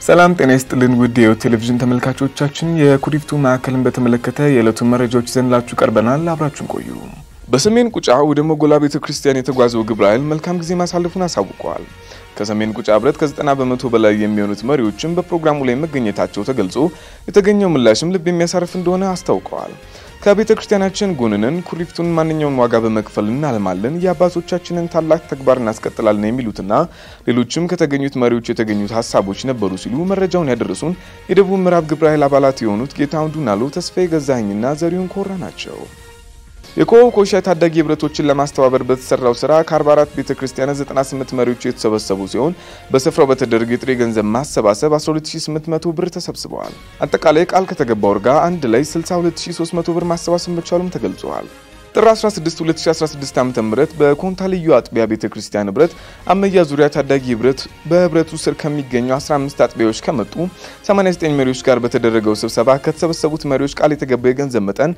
ሰላም ጤና ይስጥልን ውድ የህይወት ቴሌቪዥን ተመልካቾቻችን፣ የኩሪፍቱ ማዕከልን በተመለከተ የዕለቱን መረጃዎች ይዘንላችሁ ቀርበናል። አብራችሁን ቆዩ። በሰሜን ቁጫ ወደ ሞጎላ ቤተ ክርስቲያን የተጓዘው ግብረ ኃይል መልካም ጊዜ ማሳለፉን አሳውቀዋል። ከሰሜን ቁጫ ህብረት ከ90 በመቶ በላይ የሚሆኑት መሪዎችም በፕሮግራሙ ላይ መገኘታቸው ተገልጾ የተገኘው ምላሽም ልብ የሚያሳርፍ እንደሆነ አስታውቀዋል። ከቤተ ክርስቲያናችን ጎንነን ኩሪፍቱን ማንኛውን ዋጋ በመክፈል እናልማለን፣ የአባቶቻችንን ታላቅ ተግባር እናስቀጥላለን የሚሉትና ሌሎችም ከተገኙት መሪዎች የተገኙት ሀሳቦች ነበሩ ሲሉ መረጃውን ያደረሱን የደቡብ ምዕራብ ግብረ ኃይል አባላት የሆኑት ጌታሁን ዱናሎ፣ ተስፋዬ ገዛኸኝና ዘሪሁን ኮራ ናቸው። የኮው ኮሻ ታዳጊ ህብረቶችን ለማስተባበር በተሰራው ስራ ከ44 ቤተ ክርስቲያናት 98 መሪዎች የተሰበሰቡ ሲሆን በስፍራው በተደረገ የጥሬ ገንዘብ ማሰባሰብ 12800 ብር ተሰብስበዋል። አጠቃላይ ቃል ከተገባው ጋር አንድ ላይ 62300 ብር ማሰባሰብ መቻሉም ተገልጿል። ጥር 16 2016 ዓ.ም በኮንታ ልዩ አጥቢያ ቤተ ክርስቲያን ህብረት አመያ ዙሪያ ታዳጊ ህብረት በህብረቱ ስር ከሚገኙ 15 አጥቢያዎች ከመጡ 89 መሪዎች ጋር በተደረገው ስብሰባ ከተሰበሰቡት መሪዎች ቃል የተገባው የገንዘብ መጠን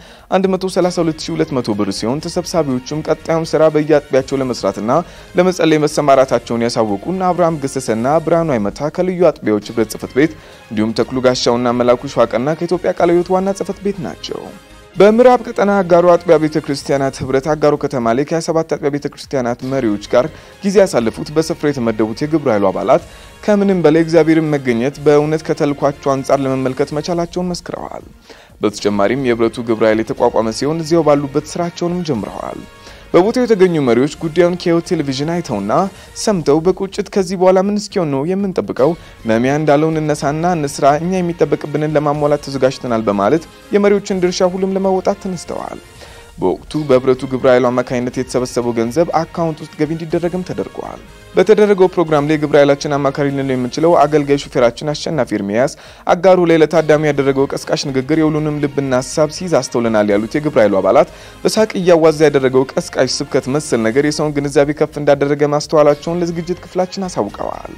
132200 ብር ሲሆን ተሰብሳቢዎቹም ቀጣዩን ስራ በየአጥቢያቸው ለመስራትና ለመጸለይ መሰማራታቸውን ያሳወቁን አብርሃም ገሰሰና ብርሃኑ አይመታ ከልዩ አጥቢያዎች ህብረት ጽህፈት ቤት እንዲሁም ተክሉ ጋሻውና መላኩ ሸዋቀና ከኢትዮጵያ ቃለ ሕይወት ዋና ጽህፈት ቤት ናቸው። በምዕራብ ቀጠና አጋሮ አጥቢያ ቤተ ክርስቲያናት ህብረት አጋሮ ከተማ ላይ ከ27 አጥቢያ ቤተ ክርስቲያናት መሪዎች ጋር ጊዜ ያሳለፉት በስፍራ የተመደቡት የግብረ ኃይሉ አባላት ከምንም በላይ እግዚአብሔርን መገኘት በእውነት ከተልኳቸው አንጻር ለመመልከት መቻላቸውን መስክረዋል። በተጨማሪም የህብረቱ ግብረ ኃይል የተቋቋመ ሲሆን እዚያው ባሉበት ስራቸውንም ጀምረዋል። በቦታው የተገኙ መሪዎች ጉዳዩን ከህይወት ቴሌቪዥን አይተውና ሰምተው በቁጭት ከዚህ በኋላ ምን እስኪሆን ነው የምንጠብቀው? ነሚያ እንዳለውን እነሳና እንስራ፣ እኛ የሚጠበቅብንን ለማሟላት ተዘጋጅተናል በማለት የመሪዎችን ድርሻ ሁሉም ለመወጣት ተነስተዋል። በወቅቱ በህብረቱ ግብረ ኃይሉ አማካኝነት የተሰበሰበው ገንዘብ አካውንት ውስጥ ገቢ እንዲደረግም ተደርጓል። በተደረገው ፕሮግራም ላይ ግብረ ኃይላችን አማካሪ ልንለው የምንችለው አገልጋይ ሹፌራችን አሸናፊ ኤርሚያስ አጋሩ ላይ ለታዳሚ ያደረገው ቀስቃሽ ንግግር የሁሉንም ልብና ሀሳብ ሲይዝ አስተውለናል ያሉት የግብረ ኃይሉ አባላት በሳቅ እያዋዛ ያደረገው ቀስቃሽ ስብከት መሰል ነገር የሰውን ግንዛቤ ከፍ እንዳደረገ ማስተዋላቸውን ለዝግጅት ክፍላችን አሳውቀዋል።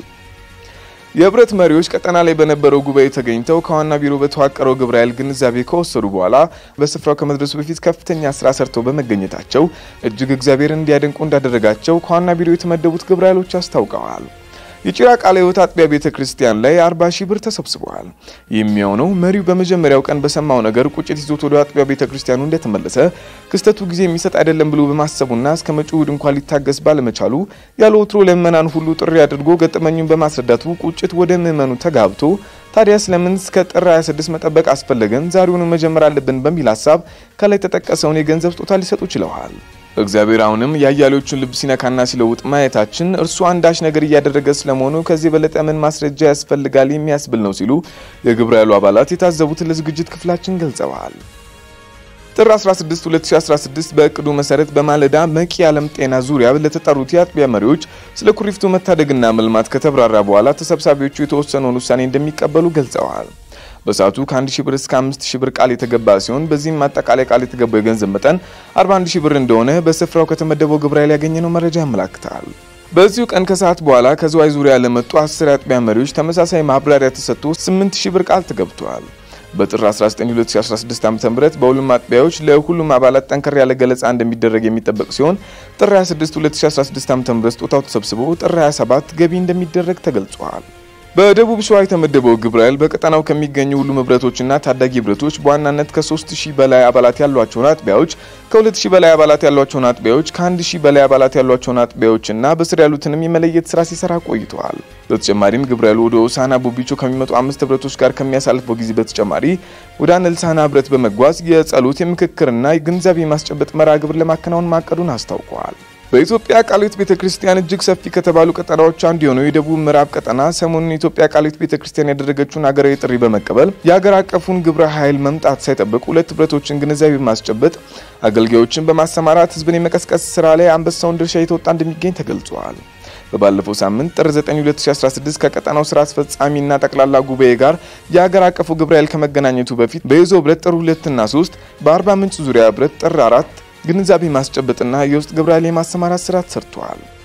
የህብረት መሪዎች ቀጠና ላይ በነበረው ጉባኤ ተገኝተው ከዋና ቢሮ በተዋቀረው ግብረ ኃይል ግንዛቤ ከወሰዱ በኋላ በስፍራው ከመድረሱ በፊት ከፍተኛ ስራ ሰርተው በመገኘታቸው እጅግ እግዚአብሔርን እንዲያደንቁ እንዳደረጋቸው ከዋና ቢሮ የተመደቡት ግብረ ኃይሎች አስታውቀዋል። የጭራ ቃለ ሕይወት አጥቢያ ቤተ ክርስቲያን ላይ 40 ሺህ ብር ተሰብስበዋል። የሚሆነው መሪው በመጀመሪያው ቀን በሰማው ነገር ቁጭት ይዞት ወደ አጥቢያ ቤተ ክርስቲያኑ እንደተመለሰ ክስተቱ ጊዜ የሚሰጥ አይደለም ብሎ በማሰቡና እስከ መጪው እሁድ እንኳን ሊታገስ ባለመቻሉ ያለ ወትሮ ለምእመናን ሁሉ ጥሪ አድርጎ ገጠመኙን በማስረዳቱ ቁጭት ወደ ምእመኑ ተጋብቶ ታዲያ ስለምን እስከ ጥር 26 መጠበቅ አስፈለገን? ዛሬውኑ መጀመር አለብን በሚል ሀሳብ ከላይ የተጠቀሰውን የገንዘብ ስጦታ ሊሰጡ ችለዋል። እግዚአብሔር አሁንም የአያሌዎቹን ልብ ሲነካና ሲለውጥ ማየታችን እርሱ አንዳች ነገር እያደረገ ስለመሆኑ ከዚህ የበለጠ ምን ማስረጃ ያስፈልጋል የሚያስብል ነው ሲሉ የግብረ ኃይሉ አባላት የታዘቡትን ለዝግጅት ክፍላችን ገልጸዋል። ጥር 16 2016 በእቅዱ መሰረት በማለዳ መቂ የዓለም ጤና ዙሪያ ለተጠሩት የአጥቢያ መሪዎች ስለ ኩሪፍቱ መታደግና መልማት ከተብራራ በኋላ ተሰብሳቢዎቹ የተወሰነውን ውሳኔ እንደሚቀበሉ ገልጸዋል። በሰዓቱ ከ1 ሺህ ብር እስከ 5 ሺህ ብር ቃል የተገባ ሲሆን በዚህም አጠቃላይ ቃል የተገባው የገንዘብ መጠን 41 ሺህ ብር እንደሆነ በስፍራው ከተመደበው ግብረ ኃይል ያገኘነው መረጃ ያመላክታል። በዚሁ ቀን ከሰዓት በኋላ ከዝዋይ ዙሪያ ለመጡ 10 የአጥቢያ መሪዎች ተመሳሳይ ማብራሪያ ተሰጥቶ 8 ሺህ ብር ቃል ተገብቷል። በጥር 19 2016 ዓ.ም በሁሉም አጥቢያዎች ለሁሉም አባላት ጠንከር ያለ ገለጻ እንደሚደረግ የሚጠበቅ ሲሆን ጥር 26 2016 ዓ.ም ስጦታው ተሰብስቦ ጥር 27 ገቢ እንደሚደረግ ተገልጿል። በደቡብ ሸዋ የተመደበው ግብረ ኃይል በቀጠናው ከሚገኙ ሁሉም ህብረቶችና ታዳጊ ህብረቶች በዋናነት ከ3000 በላይ አባላት ያሏቸውን አጥቢያዎች፣ ከ2000 በላይ አባላት ያሏቸውን አጥቢያዎች፣ ከ1000 በላይ አባላት ያሏቸውን አጥቢያዎችና በስር ያሉትንም የመለየት ስራ ሲሰራ ቆይተዋል። በተጨማሪም ግብረ ኃይሉ ወደ ሆሳና ቦቢቾ ከሚመጡ አምስት ህብረቶች ጋር ከሚያሳልፈው ጊዜ በተጨማሪ ወደ አነልሳና ህብረት በመጓዝ የጸሎት የምክክርና የግንዛቤ ማስጨበጥ መርሃ ግብር ለማከናወን ማቀዱን አስታውቀዋል። በኢትዮጵያ ቃለ ሕይወት ቤተክርስቲያን እጅግ ሰፊ ከተባሉ ቀጠናዎች አንዱ የሆነው የደቡብ ምዕራብ ቀጠና ሰሞኑን የኢትዮጵያ ቃለ ሕይወት ቤተክርስቲያን ያደረገችውን ሀገራዊ ጥሪ በመቀበል የሀገር አቀፉን ግብረ ኃይል መምጣት ሳይጠብቅ ሁለት ህብረቶችን ግንዛቤ በማስጨበጥ አገልጋዮችን በማሰማራት ህዝብን የመቀስቀስ ስራ ላይ አንበሳውን ድርሻ እየተወጣ እንደሚገኝ ተገልጿል። በባለፈው ሳምንት ጥር 9 2016 ከቀጠናው ስራ አስፈጻሚና ጠቅላላ ጉባኤ ጋር የሀገር አቀፉ ግብረ ኃይል ከመገናኘቱ በፊት በይዞ ህብረት ጥር 2 እና 3 በአርባ ምንጭ ዙሪያ ህብረት ጥር 4 ግንዛቤ ማስጨበጥና የውስጥ ግብረ ኃይል የማሰማራት ስራ ተሰርቷል።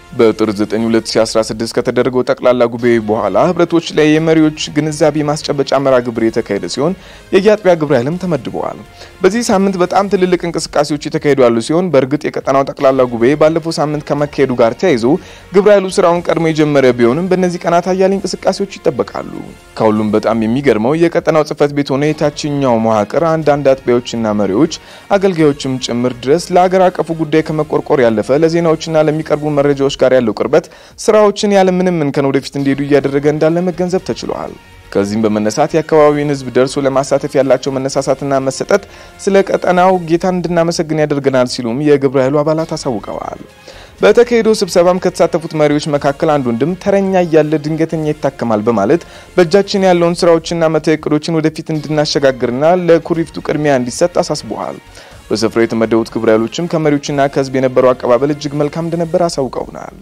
በጥር 9 2016 ከተደረገው ጠቅላላ ጉባኤ በኋላ ህብረቶች ላይ የመሪዎች ግንዛቤ ማስጨበጫ መርሃ ግብር የተካሄደ ሲሆን የየአጥቢያ ግብረ ኃይልም ተመድበዋል። በዚህ ሳምንት በጣም ትልልቅ እንቅስቃሴዎች የተካሄዱ ያሉ ሲሆን በእርግጥ የቀጠናው ጠቅላላ ጉባኤ ባለፈው ሳምንት ከመካሄዱ ጋር ተያይዞ ግብረ ኃይሉ ስራውን ቀድሞ የጀመረ ቢሆንም በእነዚህ ቀናት አያሌ እንቅስቃሴዎች ይጠበቃሉ። ከሁሉም በጣም የሚገርመው የቀጠናው ጽህፈት ቤት ሆነ የታችኛው መዋቅር አንዳንድ አጥቢያዎችና መሪዎች አገልጋዮችም ጭምር ድረስ ለሀገር አቀፉ ጉዳይ ከመቆርቆር ያለፈ ለዜናዎችና ለሚቀርቡ መረጃዎች ጋር ያለው ቅርበት ስራዎችን ያለምንም እንከን ወደፊት እንዲሄዱ እያደረገ እንዳለ መገንዘብ ተችሏል። ከዚህም በመነሳት የአካባቢውን ህዝብ ደርሶ ለማሳተፍ ያላቸው መነሳሳትና መሰጠት ስለ ቀጠናው ጌታን እንድናመሰግን ያደርገናል ሲሉም የግብረ ኃይሉ አባላት አሳውቀዋል። በተካሄደው ስብሰባም ከተሳተፉት መሪዎች መካከል አንዱ ወንድም ተረኛ እያለ ድንገተኛ ይታከማል በማለት በእጃችን ያለውን ስራዎችና መተው እቅዶችን ወደፊት እንድናሸጋግርና ለኩሪፍቱ ቅድሚያ እንዲሰጥ አሳስበዋል። በስፍራው የተመደቡት ግብረ ኃይሎችም ከመሪዎችና ከህዝብ የነበረው አቀባበል እጅግ መልካም እንደነበር አሳውቀውናል።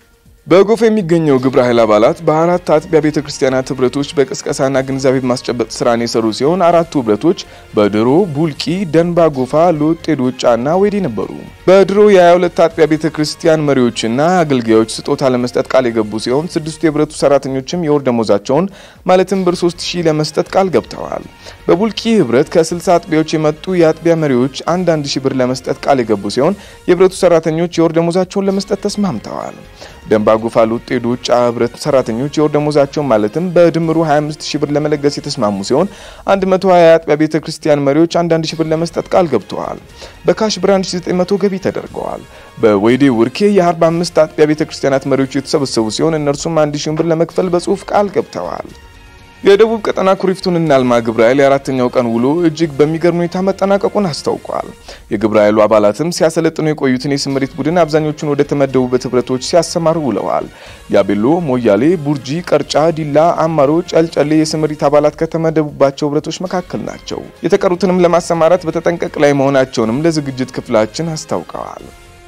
በጎፍ የሚገኘው ግብረ ኃይል አባላት በአራት አጥቢያ ቤተ ክርስቲያናት ህብረቶች በቅስቀሳና ግንዛቤ ማስጨበጥ ስራን የሰሩ ሲሆን አራቱ ህብረቶች በድሮ ቡልቂ፣ ደንባ ጎፋ፣ ሎጤ ዶጫና ወይዴ ነበሩ። በድሮ የ22 አጥቢያ ቤተ ክርስቲያን መሪዎችና አገልጋዮች ስጦታ ለመስጠት ቃል የገቡ ሲሆን ስድስቱ የህብረቱ ሰራተኞችም የወር ደሞዛቸውን ማለትም ብር 3000 ለመስጠት ቃል ገብተዋል። በቡልቂ ህብረት ከ60 አጥቢያዎች የመጡ የአጥቢያ መሪዎች አንዳንድ ሺህ ብር ለመስጠት ቃል የገቡ ሲሆን የህብረቱ ሰራተኞች የወር ደሞዛቸውን ለመስጠት ተስማምተዋል። ደንባ ጎፋ ሎጤ ዶጫ ህብረት ሰራተኞች የወር ደሞዛቸውን ማለትም በድምሩ 25 ሺህ ብር ለመለገስ የተስማሙ ሲሆን 120 የአጥቢያ ቤተ ክርስቲያን መሪዎች አንዳንድ ሺህ ብር ለመስጠት ቃል ገብተዋል። በካሽ ብር 1900 ገቢ ተደርገዋል። በወይዴ ውርኬ የ45 አጥቢያ ቤተ ክርስቲያናት መሪዎች የተሰበሰቡ ሲሆን እነርሱም 1 ሺህ ብር ለመክፈል በጽሁፍ ቃል ገብተዋል። የደቡብ ቀጠና ኩሪፍቱን እናልማ ግብረ ኃይል የአራተኛው ቀን ውሎ እጅግ በሚገርም ሁኔታ መጠናቀቁን አስታውቋል። የግብረ ኃይሉ አባላትም ሲያሰለጥኑ የቆዩትን የስምሪት ቡድን አብዛኞቹን ወደ ተመደቡበት ህብረቶች ሲያሰማሩ ውለዋል። ያቤሎ፣ ሞያሌ፣ ቡርጂ፣ ቀርጫ፣ ዲላ፣ አማሮ፣ ጨልጨሌ የስምሪት አባላት ከተመደቡባቸው ህብረቶች መካከል ናቸው። የተቀሩትንም ለማሰማራት በተጠንቀቅ ላይ መሆናቸውንም ለዝግጅት ክፍላችን አስታውቀዋል።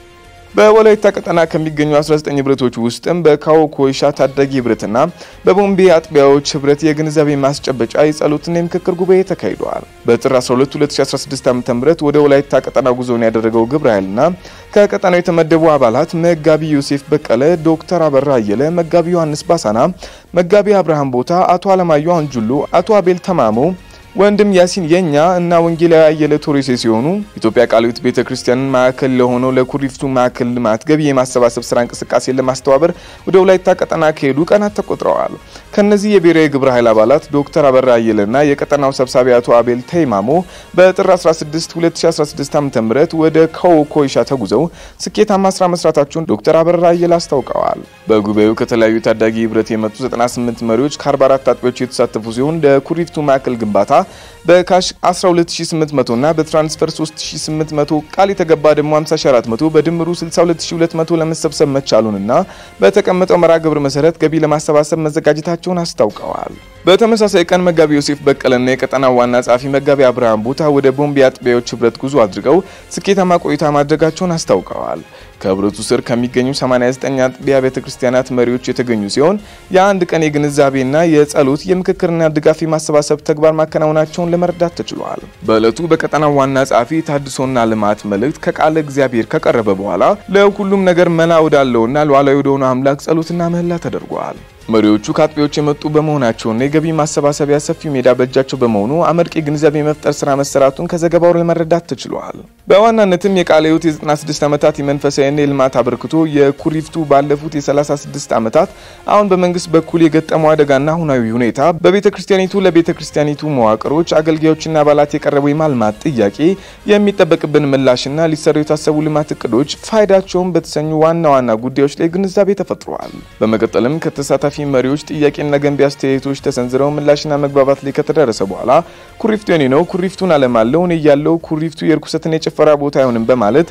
በወላይታ ቀጠና ከሚገኙ 19 ህብረቶች ውስጥም በካዎ ኮይሻ ታዳጊ ህብረትና በቦምቤ አጥቢያዎች ህብረት የግንዛቤ ማስጨበጫ የጸሎትና የምክክር ጉባኤ ተካሂደዋል። በጥር 12 2016 ዓ.ም ወደ ወላይታ ቀጠና ጉዞውን ያደረገው ግብረ ኃይልና ከቀጠናው የተመደቡ አባላት መጋቢ ዮሴፍ በቀለ፣ ዶክተር አበራ አየለ፣ መጋቢ ዮሐንስ ባሳና፣ መጋቢ አብርሃም ቦታ፣ አቶ አለማየሁ አንጁሎ፣ አቶ አቤል ተማሞ ወንድም ያሲን የኛ እና ወንጌላዊ አየለ ቶሬሴ ሲሆኑ ኢትዮጵያ ቃለ ሕይወት ቤተ ክርስቲያንን ማዕከል ለሆነው ለኩሪፍቱ ማዕከል ልማት ገቢ የማሰባሰብ ስራ እንቅስቃሴን ለማስተባበር ወደ ወላይታ ቀጠና ከሄዱ ቀናት ተቆጥረዋል። ከነዚህ የብሔራዊ ግብረ ኃይል አባላት ዶክተር አበራ አየለና የቀጠናው ሰብሳቢ አቶ አቤል ተይማሞ በጥር 16 2016 ዓ.ም ወደ ካዎ ኮይሻ ተጉዘው ስኬታማ ስራ መስራታቸውን ዶክተር አበራ አየለ አስታውቀዋል። በጉባኤው ከተለያዩ ታዳጊ ህብረት የመጡ 98 መሪዎች ከ44 አጥቢያዎች የተሳተፉ ሲሆን ለኩሪፍቱ ማዕከል ግንባታ በካሽ 12800 እና በትራንስፈር 3800 ቃል የተገባ ደግሞ 50400 በድምሩ 62200 ለመሰብሰብ መቻሉንና በተቀመጠው መርሃ ግብር መሰረት ገቢ ለማሰባሰብ መዘጋጀታቸውን አስታውቀዋል። በተመሳሳይ ቀን መጋቢ ዮሴፍ በቀለና የቀጠናው ዋና ጸሐፊ መጋቢ አብርሃም ቦታ ወደ ቦምቤ አጥቢያዎች ህብረት ጉዞ አድርገው ስኬታማ ቆይታ ማድረጋቸውን አስታውቀዋል። ከህብረቱ ስር ከሚገኙ 89 አጥቢያ ቤተ ክርስቲያናት መሪዎች የተገኙ ሲሆን የአንድ ቀን የግንዛቤና የጸሎት የምክክርና ድጋፍ የማሰባሰብ ተግባር ማከናወናቸውን ለመረዳት ተችሏል። በዕለቱ በቀጠናው ዋና ጸሐፊ ታድሶና ልማት መልእክት ከቃለ እግዚአብሔር ከቀረበ በኋላ ለሁሉም ነገር መላ ወዳለውና ሉዓላዊ ወደሆነ አምላክ ጸሎትና ምህላ ተደርጓል። መሪዎቹ ከአጥቢያዎች የመጡ በመሆናቸውና የገቢ ማሰባሰቢያ ሰፊው ሜዳ በእጃቸው በመሆኑ አመርቂ ግንዛቤ የመፍጠር ስራ መሰራቱን ከዘገባው ለመረዳት ተችሏል። በዋናነትም የቃለ ሕይወት የ96 ዓመታት የመንፈሳዊና የልማት አበርክቶ የኩሪፍቱ ባለፉት የ36 ዓመታት አሁን በመንግስት በኩል የገጠመው አደጋና አሁናዊ ሁኔታ በቤተ ክርስቲያኒቱ ለቤተ ክርስቲያኒቱ መዋቅሮች አገልጋዮችና አባላት የቀረበው የማልማት ጥያቄ የሚጠበቅብን ምላሽና ሊሰሩ የታሰቡ ልማት እቅዶች ፋይዳቸውን በተሰኙ ዋና ዋና ጉዳዮች ላይ ግንዛቤ ተፈጥሯል። በመቀጠልም ከተሳታፊ መሪዎች ጥያቄና ገንቢ አስተያየቶች ተሰንዝረው ምላሽና መግባባት ላይ ከተደረሰ በኋላ ኩሪፍቱ የኔ ነው፣ ኩሪፍቱን አለማለው፣ እኔ ያለው ኩሪፍቱ የርኩሰትና የጭፈራ ቦታ አይሆንም በማለት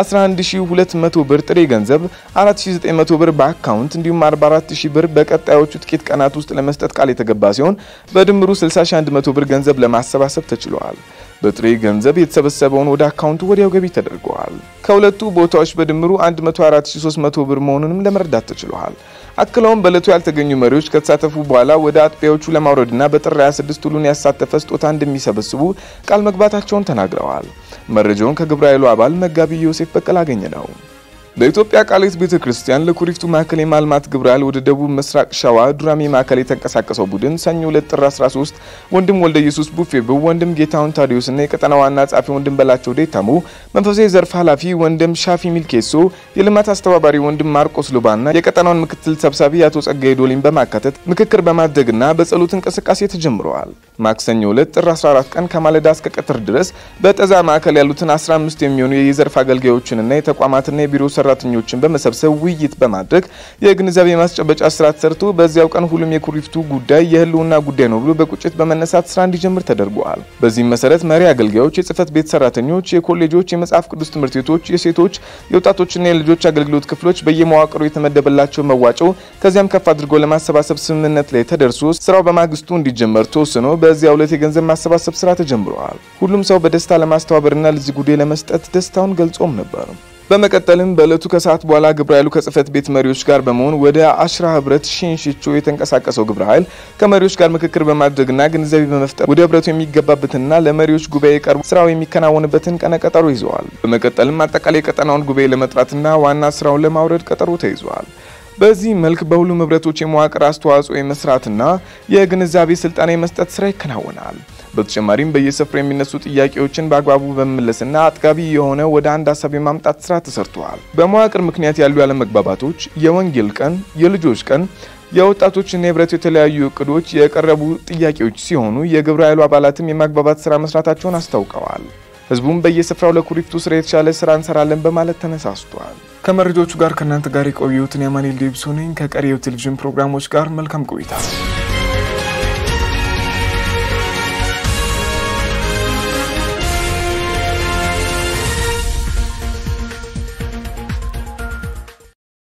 11200 ብር ጥሬ ገንዘብ፣ 4900 ብር በአካውንት እንዲሁም 44000 ብር በቀጣዮቹ ጥቂት ቀናት ውስጥ ለመስጠት ቃል የተገባ ሲሆን በድምሩ 60100 ብር ገንዘብ ለማሰባሰብ ተችሏል። በጥሬ ገንዘብ የተሰበሰበውን ወደ አካውንቱ ወዲያው ገቢ ተደርገዋል። ከሁለቱ ቦታዎች በድምሩ 104300 ብር መሆኑንም ለመረዳት ተችሏል። አክለውም በእለቱ ያልተገኙ መሪዎች ከተሳተፉ በኋላ ወደ አጥቢያዎቹ ለማውረድና በጥር 26 ሁሉን ያሳተፈ ስጦታ እንደሚሰበስቡ ቃል መግባታቸውን ተናግረዋል። መረጃውን ከግብረ ኃይሉ አባል መጋቢ ዮሴፍ በቀል አገኘ ነው። በኢትዮጵያ ቃሊት ቤተ ክርስቲያን ለኩሪፍቱ ማዕከል የማልማት ግብረ ኃይል ወደ ደቡብ ምስራቅ ሸዋ ዱራሜ ማዕከል የተንቀሳቀሰው ቡድን ሰኞ ዕለት ጥር 13 ወንድም ወልደ ኢየሱስ ቡፌብው፣ ወንድም ጌታሁን ታዲዮስና የቀጠና ዋና ጸሐፊ ወንድም በላቸው ዴታሙ፣ መንፈሳዊ ዘርፍ ኃላፊ ወንድም ሻፊ ሚልኬሶ፣ የልማት አስተባባሪ ወንድም ማርቆስ ሉባና የቀጠናውን ምክትል ሰብሳቢ አቶ ጸጋዬ ዶሊን በማካተት ምክክር በማድረግና በጸሎት እንቅስቃሴ ተጀምረዋል። ማክሰኞ ዕለት ጥር 14 ቀን ከማለዳ እስከ ቀትር ድረስ በጠዛ ማዕከል ያሉትን 15 የሚሆኑ የዘርፍ አገልጋዮችንና የተቋማትና የቢሮ ሰራተኞችን በመሰብሰብ ውይይት በማድረግ የግንዛቤ ማስጨበጫ ስራ ተሰርቶ በዚያው ቀን ሁሉም የኩሪፍቱ ጉዳይ የህልውና ጉዳይ ነው ብሎ በቁጭት በመነሳት ስራ እንዲጀምር ተደርጓል። በዚህም መሰረት መሪ አገልጋዮች፣ የጽህፈት ቤት ሰራተኞች፣ የኮሌጆች፣ የመጽሐፍ ቅዱስ ትምህርት ቤቶች፣ የሴቶች የወጣቶችና የልጆች አገልግሎት ክፍሎች በየመዋቅሩ የተመደበላቸው መዋጮ ከዚያም ከፍ አድርጎ ለማሰባሰብ ስምምነት ላይ ተደርሶ ስራው በማግስቱ እንዲጀመር ተወስኖ በዚያው ዕለት የገንዘብ ማሰባሰብ ስራ ተጀምረዋል። ሁሉም ሰው በደስታ ለማስተባበርና ለዚህ ጉዳይ ለመስጠት ደስታውን ገልጾም ነበር። በመቀጠልም በዕለቱ ከሰዓት በኋላ ግብረ ኃይሉ ከጽህፈት ቤት መሪዎች ጋር በመሆን ወደ አሽራ ህብረት ሽንሽቾ የተንቀሳቀሰው ግብረ ኃይል ከመሪዎች ጋር ምክክር በማድረግና ግንዛቤ በመፍጠር ወደ ህብረቱ የሚገባበትንና ለመሪዎች ጉባኤ ቀርቦ ስራው የሚከናወንበትን ቀነ ቀጠሮ ይዘዋል። በመቀጠልም አጠቃላይ የቀጠናውን ጉባኤ ለመጥራትና ዋና ስራውን ለማውረድ ቀጠሮ ተይዘዋል። በዚህ መልክ በሁሉም ህብረቶች የመዋቅር አስተዋጽኦ የመስራትና የግንዛቤ ስልጠና የመስጠት ስራ ይከናወናል። በተጨማሪም በየስፍራው የሚነሱ ጥያቄዎችን በአግባቡ በመመለስና አጥጋቢ የሆነ ወደ አንድ ሀሳብ የማምጣት ስራ ተሰርተዋል። በመዋቅር ምክንያት ያሉ ያለመግባባቶች የወንጌል ቀን፣ የልጆች ቀን፣ የወጣቶችና የህብረቱ የተለያዩ እቅዶች የቀረቡ ጥያቄዎች ሲሆኑ የግብረ ኃይሉ አባላትም የማግባባት ስራ መስራታቸውን አስታውቀዋል። ህዝቡም በየስፍራው ለኩሪፍቱ ስራ የተሻለ ስራ እንሰራለን በማለት ተነሳስቷል። ከመረጃዎቹ ጋር ከእናንተ ጋር የቆየሁትን የማኔል ዴብሶ ነኝ። ከቀሪ የቴሌቪዥን ፕሮግራሞች ጋር መልካም ቆይታ